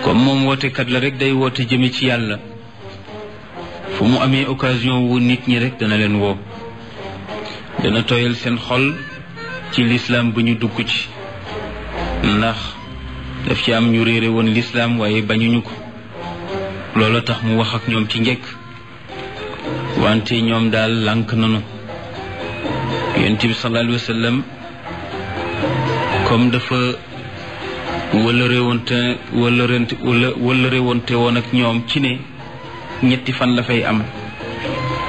comme moom wootekat la rek day woote jëme ci yàlla fu mu amee occasion wu nit ñi rek dana leen woo dana tooyal seen xol ci lislaam bu ñu dugg ci ndax daf ci am ñu réere woon lislaam waaye bañuñu ko loolu tax mu wax ak ñoom ci njëkk wante ñoom daal lànk nanu yonent bi sallallahu alayhi wa sallam comme dafa wala réewante wala rent wala wala réewante woon ak ñoom ci ne ñetti fan la fay am